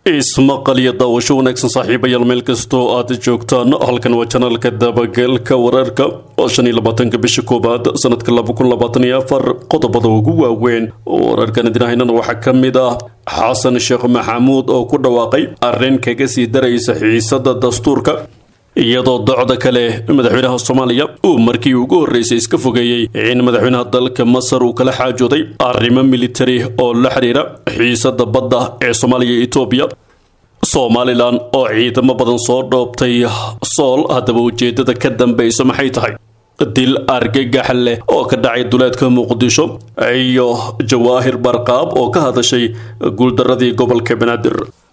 ismaqal iyo daawasho wanaagsan saaxiibayaal meel kastoo aad joogtaan halkan waa janaalka dabagalka wararka oo shan iyo labaatanka bisha koowaad sanadka laba kun labaatan iyo afar qodobada ugu waaweyn wararkan idinahaynana waxaa ka mid ah xasan sheekh maxamuud oo ku dhawaaqay arrin kaga sii daraysa xiisada dastuurka iyadoo docda kale madaxweynaha soomaaliya uu markii ugu horreysay iska fogeeyey in madaxweynaha dalka masar uu kala xaajooday arrimo militari oo la xiriira xiisada badda ee soomaaliya iyo etoobiya somalilan oo ciidamo badan soo dhoobtay sool haddaba ujeedada ka dambeysa maxay tahay dil argagax leh oo ka dhacay duleedka muqdisho iyo jawaahir barqaab oo ka hadashay guuldaradii gobolka banaadir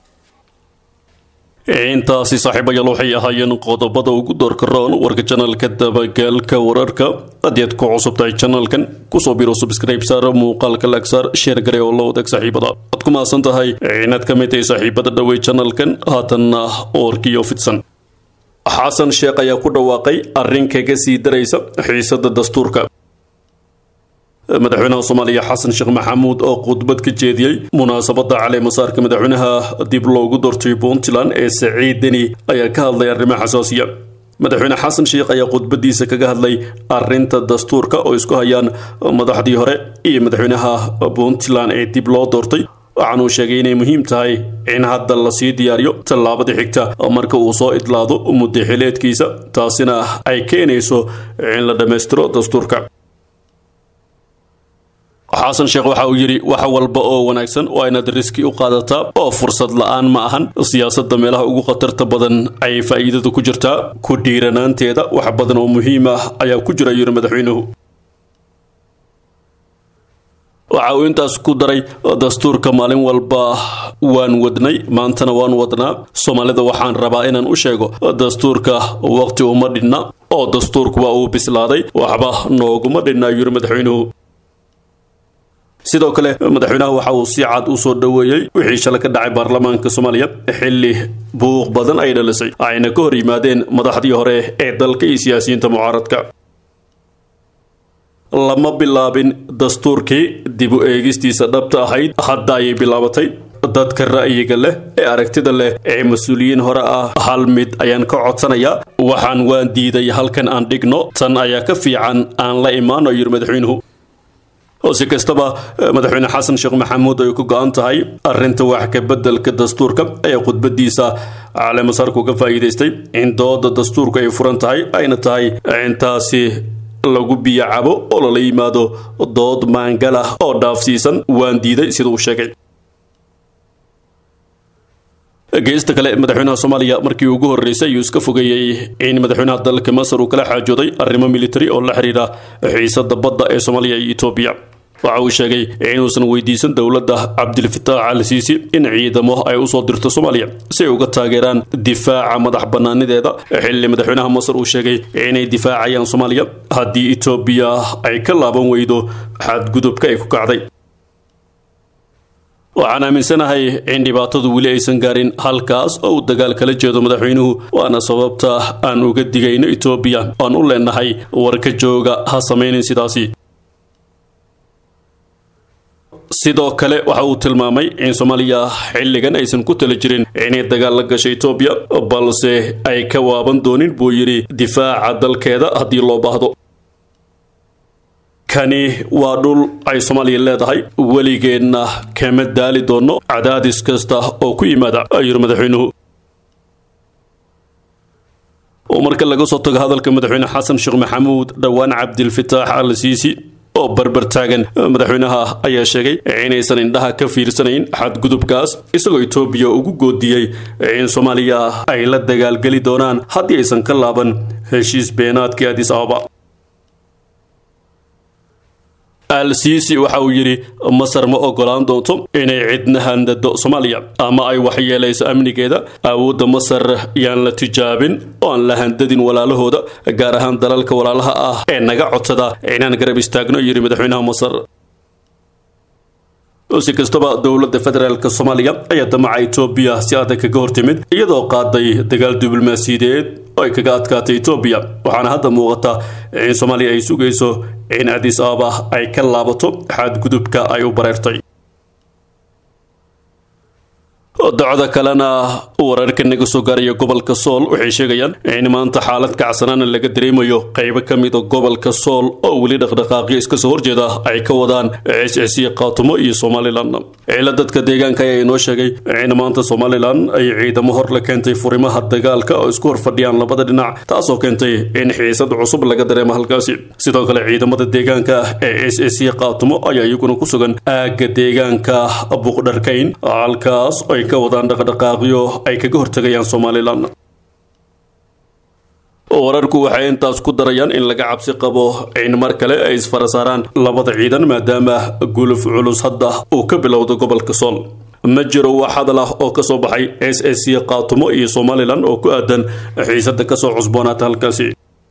intaasi saaxiibayaal waxay ahaayeen qodobada ugu doorka roon warka janalka dabagaalka wararka haddii aad ku cusub tahay janalkan kusoo biro subscribe saar muuqaalka lagsaar sheer gare oo la wadaag saaxiibada waad ku mahadsan tahay inaad ka mid tahay saaxiibada dhowey janalkan haatanna warkiyo fidsan xasan sheekh ayaa ku dhawaaqay arrin kaga sii daraysa xiisada dastuurka madaxweynaha soomaaliya xasan sheekh maxamuud oo khudbad ka jeediyey munaasabada caleemasaarka madaxweynaha dib loogu doortay puntland ee saciid deni ayaa ka hadlay arrimo xasaasiya madaxweyne xasan sheekh ayaa khudbadiisa kaga hadlay arinta dastuurka oo isku hayaan madaxdii hore iyo madaxweynaha puntland ee dib loo doortay waxaanuu sheegay inay muhiim tahay in hadda lasii diyaariyo tallaabada xigta marka uu soo idlaado muddo xileedkiisa taasina ay keenayso in la dhammaystiro dastuurka xasan sheekh waxa uu yidhi wax walba oo wanaagsan waa inaad riski u qaadataa oo fursad la-aan ma ahan siyaasadda meelaha ugu khatarta badan ay faa'iidadu ku jirtaa ku dhiiranaanteeda wax badan oo muhiim ah ayaa ku jira yidhi madaxweynuhu waxa uu intaas ku daray dastuurka maalin walba waan wadnay maantana waan wadnaa soomaalida waxaan rabaa inaan u sheego dastuurka waqti uma dhinna oo dastuurku waa uu bislaaday waxba nooguma dhinna yidhi madaxweynuhu sidoo kale madaxweynaha waxa uu si cad u soo dhoweeyey wixii shalay ka dhacay baarlamaanka soomaaliya xilli buuq badan ay dhalisay ayna ka hor yimaadeen madaxdii hore ee dalka iyo siyaasiyiinta mucaaradka lama bilaabin dastuurkii dib u eegistiisa dhabta ahayd hadda ayay bilaabatay dadka ra'yiga leh ee aragtida leh ee mas-uuliyiin hore ah hal mid ayaan ka codsanayaa waxaan waan diiday halkan aan dhigno tan ayaa ka fiican aan la imaano yidhi madaxweynuhu oo si kastaba madaxweyne xasan sheekh maxamuud ay ku go-an tahay arrinta wax ka beddelka dastuurka ayaa khudbadiisa caleemasaarku ka faa'iidaystay in dooda dastuurku ay furan tahay ayna tahay intaasi lagu biyo cabo oo lala yimaado dood maangal ah oo dhaafsiisan waan diiday sida uu sheegay geesta kale madaxweynaha soomaaliya markii ugu horreysay ayuu iska fogeeyey in madaxweynaha dalka masar uu kala xaajooday arrimo militari oo la xiriira xiisada badda ee soomaaliya iyo etoobiya waxa uu sheegay inuusan weydiisan dowladda cabdilfataax al siisi in ciidamo ay usoo dirto soomaaliya si ay uga taageeraan difaaca madax bannaanideeda xilli madaxweynaha masar uu sheegay inay difaacayaan soomaaliya haddii etoobiya ay ka laaban weydo xadgudubka ay ku kacday waxaan aaminsanahay in dhibaatadu weli aysan gaarin halkaas oo uu dagaal kala jeedo madaxweynuhu waana sababta aan uga digayno etoobiya aan u leenahay warka jooga ha samaynin sidaasi sidoo kale waxa uu tilmaamay in soomaaliya xilligan aysan ku tala jirin inay dagaal la gasho etoobiya balse ay ka waaban doonin buu yidhi difaaca dalkeeda haddii loo baahdo kani waa dhul ay soomaaliya leedahay weligeedna kama daali doono cadaadis kasta oo ku yimaada ayuu madaxweynuhu oo marka laga soo tago hadalka madaxweyne xasan sheekh maxamuud dhowaan cabdilfataax al siisi oo barbar taagan madaxweynaha ayaa sheegay inaysan indhaha ka fiirsanayn xadgudubkaas isagoo etoobiya ugu goodiyey in soomaaliya ay la dagaalgeli doonaan haddii aysan ka laaban heshiis beenaadkii adis ababa al siisi waxa uu yidhi masar ma ogolaan doonto inay cidna handado soomaaliya ama ay waxyeelayso amnigeeda awoodda masar yaan la tijaabin oo aan la handadin walaalahooda gaar ahaan dalalka walaalaha ah ee naga codsada inaan garab istaagno yidhi madaxweynaha masar si kastaba dowladda federaalk soomaaliya ayaa damaca etoobiya si adag kaga hortimid iyadoo qaaday dagaal diblomaasiyadeed oo ay kaga adkaatay etoobiya waxaana hadda muuqata in soomaaliya ay sugayso in adis ababa ay ka laabato xadgudubka ay u bareertay docda kalena wararka naga soo gaaraya gobolka sool waxay sheegayaan in maanta xaalad kacsanaana laga dareemayo qaybo ka mida gobolka sool oo weli dhaqdhaqaaqyo iska soo horjeeda ay ka wadaan ciscisiya qaatumo iyo somalilan ciila dadka deegaanka ayaa inoo sheegay in maanta somalilan ay ciidamo hor la keentay furimaha dagaalka oo isku hor fadhiyaan labada dhinac taasoo keentay in xiisad cusub laga dareemo halkaasi sidoo kale ciidamada deegaanka ee ciscisiya qaatumo ayaa iyaguna ku sugan aagga deegaanka buuqdharkayn halkaas ay ka wadaan dhaqdhaqaaqyo ay kaga hortegayaan somalilan wararku waxay intaas ku darayaan in laga cabsi qabo in mar kale ay isfara saaraan labada ciidan maadaama guluf culus hadda uu ka bilowda gobolka sool ma jiro wax hadal ah oo kasoo baxay s s c qaatumo iyo somalilan oo ku aadan xiisada kasoo cusboonaata halkaasi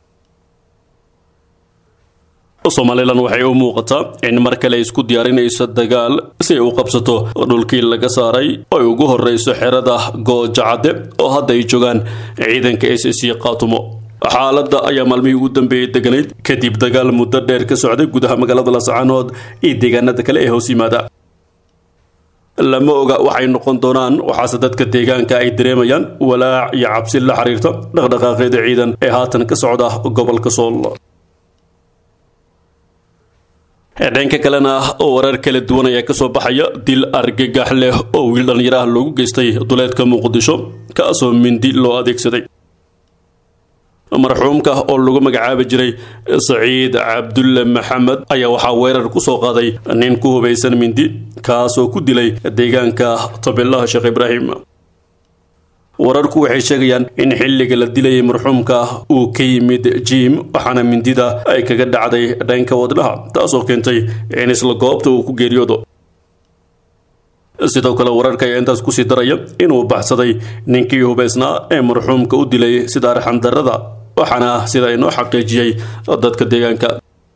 somalilan waxay u muuqataa in mar kale isku diyaarinayso dagaal si ay u qabsato dhulkii laga saaray oo ay ugu horeyso xerada goojacadde oo hadda ay joogaan ciidanka s c qaatumo xaaladda ayaa maalmihii ugu dambeeyey deganayd kadib dagaal muddo dheer ka socday gudaha magaalada lascaanood iyo deegaanada kale ee hoos yimaada lama oga waxay noqon doonaan waxaase dadka deegaanka ay dareemayaan walaac iyo cabsi la xiriirta dhaqdhaqaaqeeda ciidan ee haatan ka socda gobolka sool dhanka kalena warar kala duwan ayaa kasoo baxaya dil argagax leh oo wiil dhallinyaraha loogu geystay duleedka muqdisho kaasoo mindi loo adeegsaday marxuumka oo lagu magacaabi jiray saciid cabdulle maxamed ayaa waxaa weerar ku soo qaaday nin ku hubaysan mindi kaasoo ku dilay deegaanka tabeelaha sheekh ibraahim wararku waxay sheegayaan in xilliga la dilayay marxuumka uu ka yimid jiim waxaana mindida ay kaga dhacday dhanka wadnaha taasoo keentay in isla goobta uu ku geeriyoodo sidoo kale wararka ayaa intaas kusii daraya inuu baxsaday ninkii hubaysnaa ee marxuumka u dilay sida arxandarrada waxaana sida inoo xaqiijiyey dadka deegaanka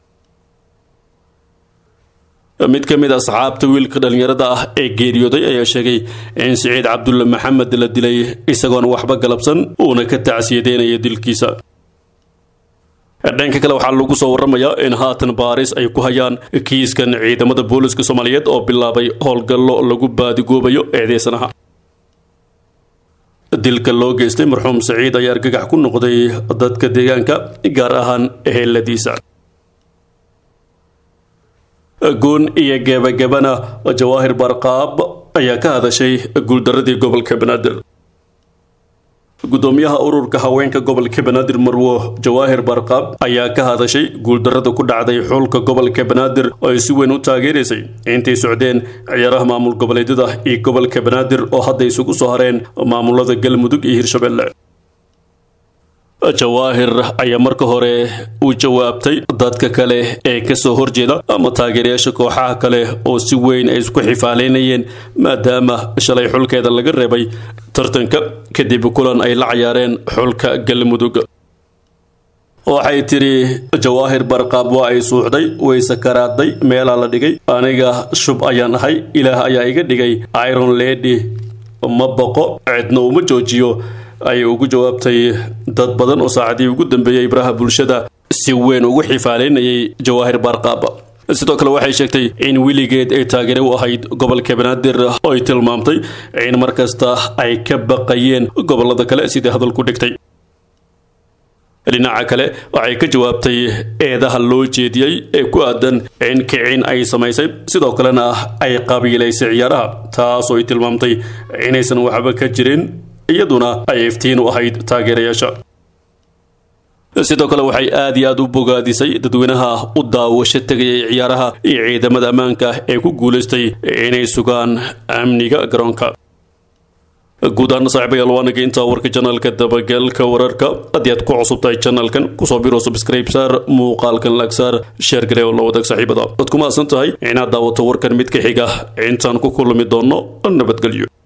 mid ka mid asxaabta wiilka dhallinyarada ah ee geeriyooday ayaa sheegay in siciid cabdulle maxamed la dilay isagoon waxba galabsan uuna ka tacsiyadeynaya dilkiisa dhanka kale waxaa lagu soo waramayaa in haatan baaris ay ku hayaan kiiskan ciidamada booliska soomaaliyeed oo bilaabay howlgallo lagu baadigoobayo eedeysanaha dilka loo geystay marxuum saciid ayaa argagax ku noqday dadka deegaanka gaar ahaan eheladiisa guun iyo gebagabana jawaahir barqaab ayaa ka hadashay guuldaradii gobolka banaadir gudoomiyaha ururka haweenka gobolka banaadir marwo jawaahir barqaab ayaa ka hadashay guuldarada ku dhacday xulka gobolka banaadir oo ay si weyn u taageeraysay intay socdeen ciyaaraha maamul goboleedyada iyo gobolka banaadir oo hadda isugu soo hareen maamulada galmudug iyo hirshabelle jawaahir ayaa marka hore u jawaabtay dadka kale ee kasoo horjeeda ama taageerayaasha kooxaha kale oo si weyn ay isku xifaaleynayeen maadaama shalay xulkeeda laga reebay tartanka kadib kulan ay la cayaareen xulka galmudug waxay tidhi jawaahir barqaab waa ay suuxday way sakaraaday meelaa la dhigay aniga shub ayaan ahay ilaah ayaa iga dhigay iron lady ma boqo cidna uma joojiyo ayay ugu jawaabtay dad badan oo saacadii ugu dambeeyay ibraha bulshada si weyn ugu xifaaleynayay jawaahir barqaab sidoo kale waxay sheegtay in weligeed ay taageere u ahayd gobolka banaadir oo ay tilmaamtay in mar kasta ay ka baqayeen gobolada kale sidai hadalku dhigtay dhinaca kale waxay ka jawaabtay eedaha loo jeediyey ee ku aadan in kicin ay samaysay sidoo kalena ay qabiilaysay ciyaaraha taasoo ay tilmaamtay inaysan waxba ka jirin iyaduna ay iftiin u ahayd taageerayaasha sidoo kale waxay aad iyo aad u bogaadisay dadweynaha u daawasho tegayay ciyaaraha iyo ciidamada ammaanka ee ku guulaystay inay sugaan amniga garoonka guud ahaan saaxiibayaal waa naga intaa warka janaalka dabagalka wararka haddii aad ku cusub tahay janaalkan kusoo biro subscribe saar muuqaalkan lag saar sheer garee oo la wadaag saaxiibada waad ku mahadsan tahay inaad daawato warkan mid ka xiga intaan ku kulmi doonno nabadgelyo